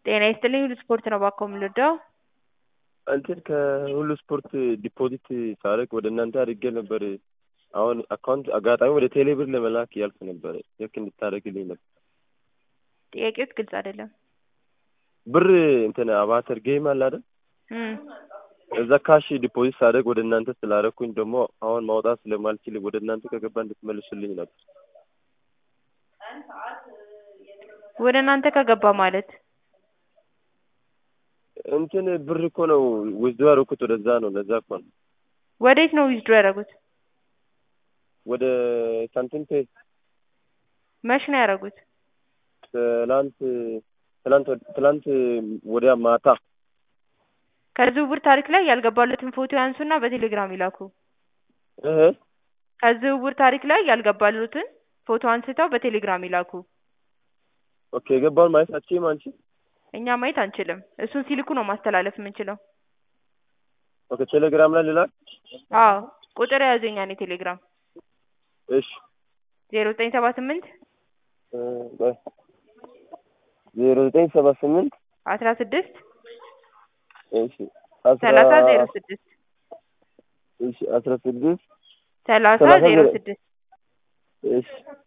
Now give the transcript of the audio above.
ጤና ይስጥልኝ ሁሉ ስፖርት ነው እባክዎ የምንወደው እንትን ከሁሉ ስፖርት ዲፖዚት ሳደርግ ወደ እናንተ አድርጌ ነበር። አሁን አካውንት አጋጣሚ ወደ ቴሌ ብር ለመላክ እያልኩ ነበር። ልክ እንድታደርግልኝ ነበር። ጥያቄዎት ግልጽ አይደለም። ብር እንትን አባተር ጌም አለ አይደል? እም እዛ ካሽ ዲፖዚት ሳደርግ ወደ እናንተ ስላደረኩኝ ደግሞ አሁን ማውጣት ስለማልችል ወደ እናንተ ከገባ እንድትመልሱልኝ ነበር። ወደ እናንተ ከገባ ማለት እንትን ብር እኮ ነው ውዝዶ ያደረኩት ወደዛ ነው። ለዛ እኮ ነው ወዴት ነው ዊዝድሮ ያደረጉት? ወደ ሳንቲም ፔይ መች ነው ያደረጉት? ትላንት ትላንት ትላንት ወዲያ ማታ ከዝውውር ታሪክ ላይ ያልገባለትን ፎቶ ያንሱና በቴሌግራም ይላኩ። እህ ከዝውውር ታሪክ ላይ ያልገባሉትን ፎቶ አንስተው በቴሌግራም ይላኩ። ኦኬ የገባውን ማየት አትችይም አንቺ? እኛ ማየት አንችልም። እሱን ሲልኩ ነው ማስተላለፍ የምንችለው። ኦኬ ቴሌግራም ላይ ልላክ? አዎ ቁጥር የያዙ የእኛን የቴሌግራም እሺ ዜሮ ዘጠኝ ሰባ ስምንት እ ቆይ ዜሮ ዘጠኝ ሰባ ስምንት አስራ ስድስት እሺ አስራ ሰላሳ ዜሮ ስድስት እሺ አስራ ስድስት ሰላሳ ሰላሳ ዜሮ ዜሮ- ስድስት እሺ